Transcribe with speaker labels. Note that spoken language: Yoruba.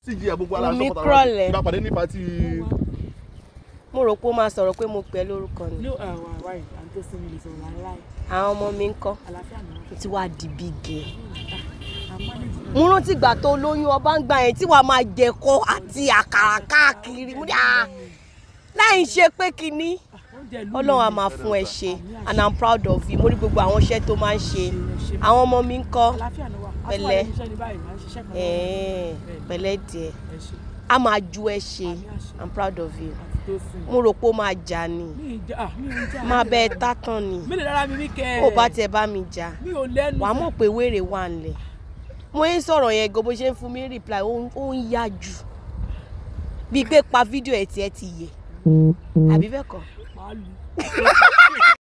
Speaker 1: cg ẹ gbogbo ara
Speaker 2: Wùmí
Speaker 1: sọ́kọ̀tà
Speaker 2: Crowley.
Speaker 1: ìbá pàdé ní pati
Speaker 2: mo rò pé ó máa sọ̀rọ̀ pé mo pẹ́ lórúkọ ni
Speaker 3: ní àwọn àwa yìí à ń tó sí mi lè sọ̀rọ̀ láéláé
Speaker 2: àwọn ọmọ mi ń kọ́
Speaker 3: àlàáfíà ni wọ́n
Speaker 2: ó ti wá di big girl
Speaker 3: àmọ́nìjì
Speaker 2: mo rántí ìgbà tó lóyún ọba ń gbà yẹn tí wàá máa jẹ̀kọ àti àkàrà káàkiri mo ní à láì ṣe pé kinní
Speaker 3: oúnjẹ ìlú
Speaker 2: ọlọ́run á máa fún ẹ ṣe and i'm proud of you mo rí gbogbo àwọn iṣẹ́ tó máa ń ṣe àwọn ọmọ mi ń kọ́
Speaker 3: àlàáfíà ni wà á tún wà
Speaker 2: Pẹ̀lẹ́.
Speaker 3: lẹ́nu iṣẹ́ ní báyìí máa ń ṣiṣẹ́ kan
Speaker 2: ẹ̀ẹ́n, pẹ̀lẹ́ díẹ̀
Speaker 3: ẹ ṣe
Speaker 2: a máa ju ẹ ṣe i'm proud of you
Speaker 3: àti tó sìn
Speaker 2: mo rò pé ó máa jà ni
Speaker 3: mí ì já ah, mí ò ń já
Speaker 2: máa bẹ ẹ tátàn ni
Speaker 3: mí lè dára mi ní kẹ́ ẹ̀
Speaker 2: ó bá tiẹ̀ bá mi jà
Speaker 3: mi ò lẹ́nu
Speaker 2: wàá mọ̀ pé wèrè wà nílẹ̀ mo ń sọ̀rọ̀ yẹn gan bó ṣe ń fún mi reply ó ń- ó ń yá jù bíi pé pa fídíò ẹ̀ tí ẹ ti yẹ àbí bẹ́ẹ̀ kọ́
Speaker 3: máa lù